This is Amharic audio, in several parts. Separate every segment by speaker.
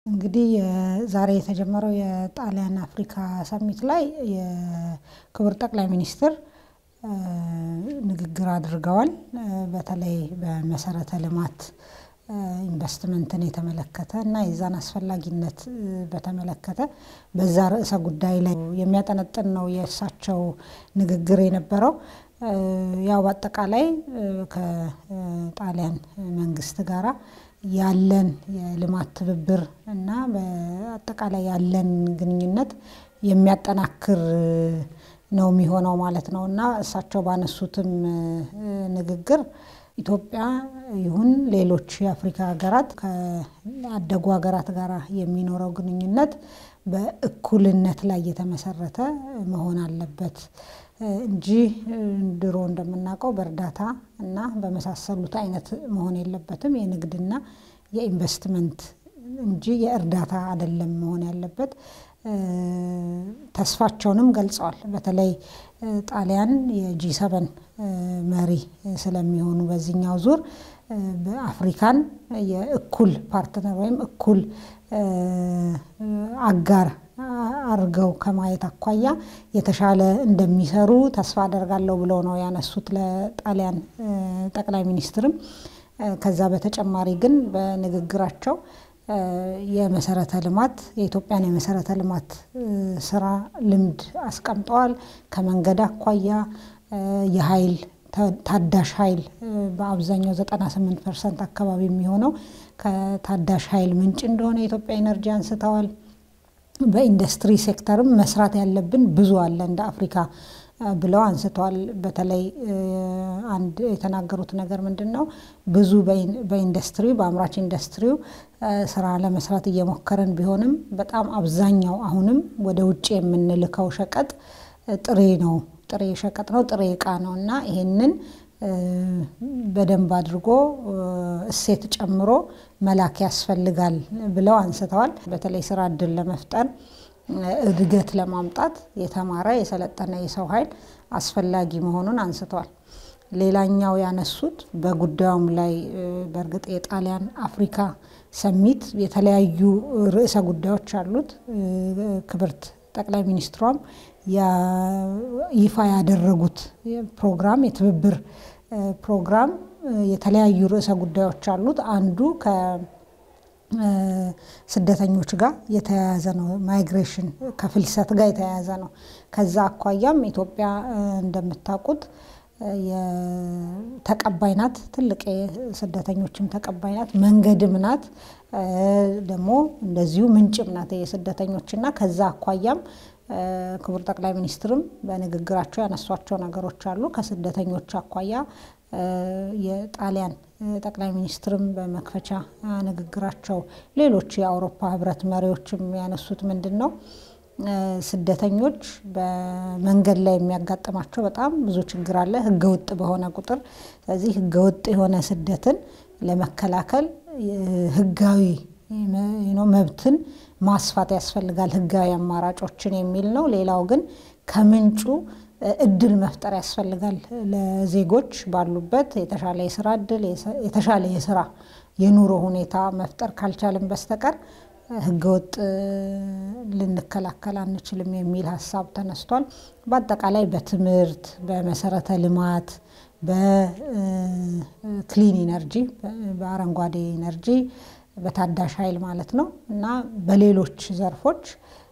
Speaker 1: እንግዲህ ዛሬ የተጀመረው የጣሊያን አፍሪካ ሰሚት ላይ የክቡር ጠቅላይ ሚኒስትር ንግግር አድርገዋል። በተለይ በመሰረተ ልማት ኢንቨስትመንትን የተመለከተ እና የዛን አስፈላጊነት በተመለከተ በዛ ርዕሰ ጉዳይ ላይ የሚያጠነጥን ነው የእሳቸው ንግግር የነበረው። ያው በአጠቃላይ ከጣሊያን መንግስት ጋራ ያለን የልማት ትብብር እና በአጠቃላይ ያለን ግንኙነት የሚያጠናክር ነው የሚሆነው ማለት ነው እና እሳቸው ባነሱትም ንግግር ኢትዮጵያ ይሁን ሌሎች የአፍሪካ ሀገራት ከአደጉ ሀገራት ጋር የሚኖረው ግንኙነት በእኩልነት ላይ የተመሰረተ መሆን አለበት እንጂ ድሮ እንደምናውቀው በእርዳታ እና በመሳሰሉት አይነት መሆን የለበትም። የንግድና የኢንቨስትመንት እንጂ የእርዳታ አይደለም መሆን ያለበት። ተስፋቸውንም ገልጸዋል። በተለይ ጣሊያን የጂ ሰበን መሪ ስለሚሆኑ በዚህኛው ዙር በአፍሪካን የእኩል ፓርትነር ወይም እኩል አጋር አድርገው ከማየት አኳያ የተሻለ እንደሚሰሩ ተስፋ አደርጋለሁ ብለው ነው ያነሱት ለጣሊያን ጠቅላይ ሚኒስትርም። ከዛ በተጨማሪ ግን በንግግራቸው የመሰረተ ልማት የኢትዮጵያን የመሰረተ ልማት ስራ ልምድ አስቀምጠዋል። ከመንገድ አኳያ የኃይል ታዳሽ ኃይል በአብዛኛው 98 ፐርሰንት አካባቢ የሚሆነው ከታዳሽ ኃይል ምንጭ እንደሆነ የኢትዮጵያ ኤነርጂ አንስተዋል። በኢንዱስትሪ ሴክተርም መስራት ያለብን ብዙ አለ እንደ አፍሪካ ብለው አንስተዋል። በተለይ አንድ የተናገሩት ነገር ምንድን ነው? ብዙ በኢንዱስትሪ በአምራች ኢንዱስትሪው ስራ ለመስራት እየሞከረን ቢሆንም በጣም አብዛኛው አሁንም ወደ ውጭ የምንልከው ሸቀጥ ጥሬ ነው፣ ጥሬ ሸቀጥ ነው፣ ጥሬ እቃ ነው እና ይሄንን በደንብ አድርጎ እሴት ጨምሮ መላክ ያስፈልጋል ብለው አንስተዋል። በተለይ ስራ እድል ለመፍጠር እድገት ለማምጣት የተማረ የሰለጠነ የሰው ኃይል አስፈላጊ መሆኑን አንስተዋል። ሌላኛው ያነሱት በጉዳዩም ላይ በእርግጥ የጣሊያን አፍሪካ ሰሚት የተለያዩ ርዕሰ ጉዳዮች አሉት። ክብርት ጠቅላይ ሚኒስትሯም ይፋ ያደረጉት ፕሮግራም የትብብር ፕሮግራም የተለያዩ ርዕሰ ጉዳዮች አሉት። አንዱ ከስደተኞች ጋር የተያያዘ ነው። ማይግሬሽን ከፍልሰት ጋር የተያያዘ ነው። ከዛ አኳያም ኢትዮጵያ እንደምታውቁት ተቀባይ ናት። ትልቅ ስደተኞችም ተቀባይ ናት። መንገድም ናት። ደግሞ እንደዚሁ ምንጭም ናት የስደተኞች እና ከዛ አኳያም ክቡር ጠቅላይ ሚኒስትርም በንግግራቸው ያነሷቸው ነገሮች አሉ። ከስደተኞች አኳያ የጣሊያን ጠቅላይ ሚኒስትርም በመክፈቻ ንግግራቸው ሌሎች የአውሮፓ ሕብረት መሪዎችም ያነሱት ምንድን ነው ስደተኞች በመንገድ ላይ የሚያጋጥማቸው በጣም ብዙ ችግር አለ፣ ህገወጥ በሆነ ቁጥር። ስለዚህ ህገወጥ የሆነ ስደትን ለመከላከል ህጋዊ መብትን ማስፋት ያስፈልጋል፣ ህጋዊ አማራጮችን የሚል ነው። ሌላው ግን ከምንጩ እድል መፍጠር ያስፈልጋል ለዜጎች ባሉበት የተሻለ የስራ እድል፣ የተሻለ የስራ የኑሮ ሁኔታ መፍጠር ካልቻልን በስተቀር ህገወጥ ልንከላከል አንችልም የሚል ሀሳብ ተነስቷል። በአጠቃላይ በትምህርት፣ በመሰረተ ልማት፣ በክሊን ኢነርጂ፣ በአረንጓዴ ኢነርጂ፣ በታዳሽ ኃይል ማለት ነው እና በሌሎች ዘርፎች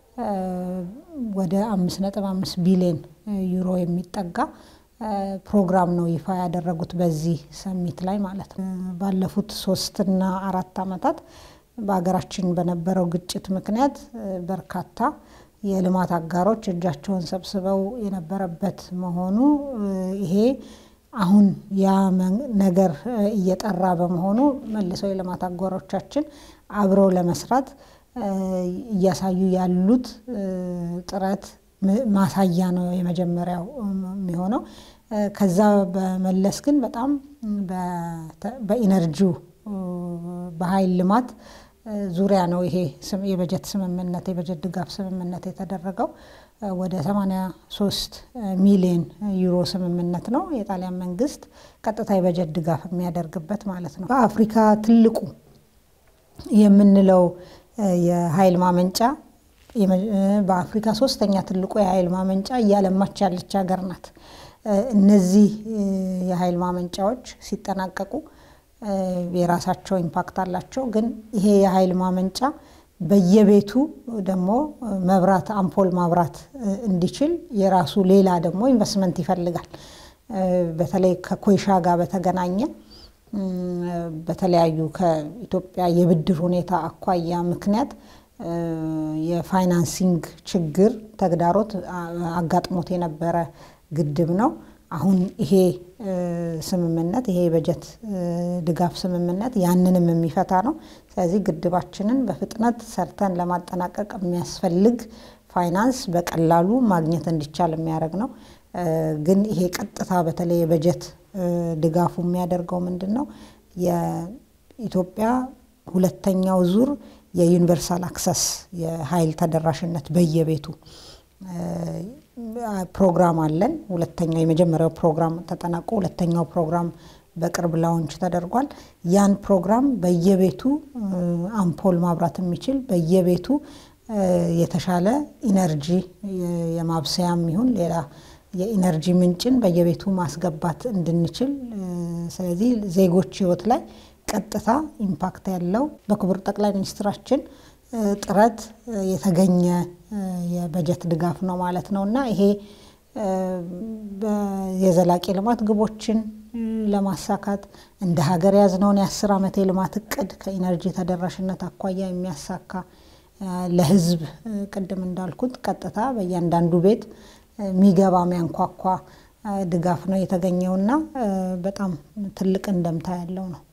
Speaker 1: ወደ አምስት ነጥብ አምስት ቢሊዮን ዩሮ የሚጠጋ ፕሮግራም ነው ይፋ ያደረጉት በዚህ ሰሚት ላይ ማለት ነው። ባለፉት ሶስትና አራት ዓመታት በሀገራችን በነበረው ግጭት ምክንያት በርካታ የልማት አጋሮች እጃቸውን ሰብስበው የነበረበት መሆኑ ይሄ አሁን ያ ነገር እየጠራ በመሆኑ መልሰው የልማት አጋሮቻችን አብረው ለመስራት እያሳዩ ያሉት ጥረት ማሳያ ነው የመጀመሪያው የሚሆነው። ከዛ በመለስ ግን በጣም በኢነርጂው በኃይል ልማት ዙሪያ ነው ይሄ የበጀት ስምምነት የበጀት ድጋፍ ስምምነት የተደረገው። ወደ 83 ሚሊዮን ዩሮ ስምምነት ነው የጣሊያን መንግስት ቀጥታ የበጀት ድጋፍ የሚያደርግበት ማለት ነው። በአፍሪካ ትልቁ የምንለው የኃይል ማመንጫ በአፍሪካ ሶስተኛ ትልቁ የኃይል ማመንጫ እያለማች ያለች ሀገር ናት። እነዚህ የኃይል ማመንጫዎች ሲጠናቀቁ የራሳቸው ኢምፓክት አላቸው። ግን ይሄ የኃይል ማመንጫ በየቤቱ ደግሞ መብራት አምፖል ማብራት እንዲችል የራሱ ሌላ ደግሞ ኢንቨስትመንት ይፈልጋል። በተለይ ከኮይሻ ጋር በተገናኘ በተለያዩ ከኢትዮጵያ የብድር ሁኔታ አኳያ ምክንያት የፋይናንሲንግ ችግር ተግዳሮት አጋጥሞት የነበረ ግድብ ነው። አሁን ይሄ ስምምነት ይሄ የበጀት ድጋፍ ስምምነት ያንንም የሚፈታ ነው። ስለዚህ ግድባችንን በፍጥነት ሰርተን ለማጠናቀቅ የሚያስፈልግ ፋይናንስ በቀላሉ ማግኘት እንዲቻል የሚያደርግ ነው። ግን ይሄ ቀጥታ በተለይ የበጀት ድጋፉ የሚያደርገው ምንድን ነው? የኢትዮጵያ ሁለተኛው ዙር የዩኒቨርሳል አክሰስ የኃይል ተደራሽነት በየቤቱ ፕሮግራም አለን። ሁለተኛው የመጀመሪያው ፕሮግራም ተጠናቆ ሁለተኛው ፕሮግራም በቅርብ ላውንች ተደርጓል። ያን ፕሮግራም በየቤቱ አምፖል ማብራት የሚችል በየቤቱ የተሻለ ኢነርጂ የማብሰያም ይሁን ሌላ የኢነርጂ ምንጭን በየቤቱ ማስገባት እንድንችል ስለዚህ ዜጎች ሕይወት ላይ ቀጥታ ኢምፓክት ያለው በክቡር ጠቅላይ ሚኒስትራችን ጥረት የተገኘ የበጀት ድጋፍ ነው ማለት ነው እና ይሄ የዘላቂ ልማት ግቦችን ለማሳካት እንደ ሀገር ያዝነውን የአስር ዓመት የልማት እቅድ ከኢነርጂ ተደራሽነት አኳያ የሚያሳካ ለህዝብ ቅድም እንዳልኩት ቀጥታ በእያንዳንዱ ቤት የሚገባ የሚያንኳኳ ድጋፍ ነው የተገኘውና በጣም ትልቅ እንደምታ ያለው ነው።